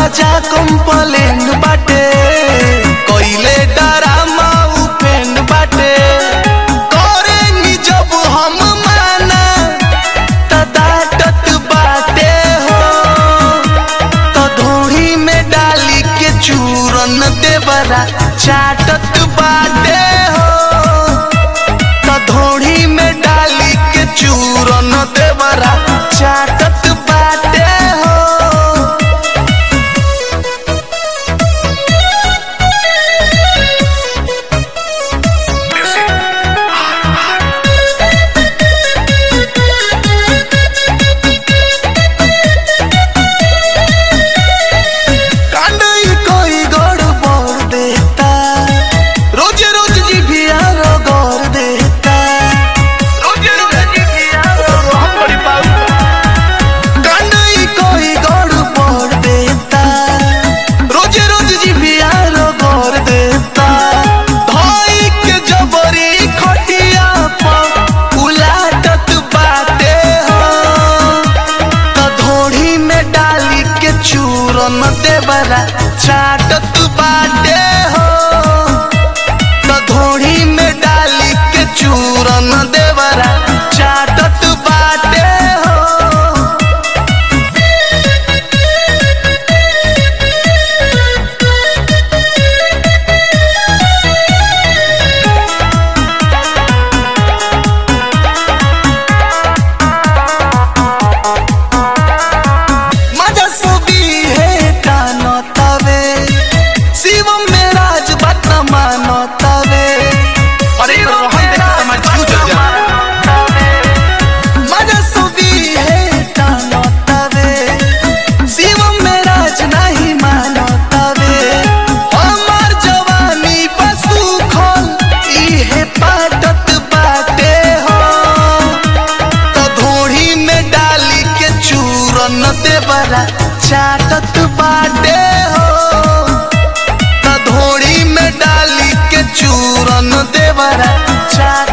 राजा complain बाटे कइले drama उपेन बाटे करेंगी जब हम माना त डांटत बाटे हो तो धोड़ी में डाली के चूरन देवरा चाटत बाटे हो तो धोड़ी में डाली के चूरन देवरा चाटत बाटे हो कांडई कोई गड़बड़ देता रोज रोज जीभिया रगड़ देता रोज रोज जीभिया हम बड़ी पाऊ कांडई कोई गड़बड़ देता रोज रोज जीभिया रगड़ देता धोई के जबरी खटिया पर उलाटत बाटे हो त धोड़ी में डाली के चूरन देवरा चाटत बाटे हो त धोड़ी में डाली के चूरन देवरा चाटत बाटे हो मजा सुबी है कानो तवे शिवम में राज बात मानो तवे अरे रोहन देख तुम्हारी क्यों जल जाए मजा सुबी है कानो तवे शिवम में राज नहीं मानो तवे हमार जवानी पशु खोल इहे पाटत बाटे हो तो धोड़ी में डाली के चूरन देवरा चाटत बाटे हो तो धोड़ी में डाली के चूरन देवरा चाट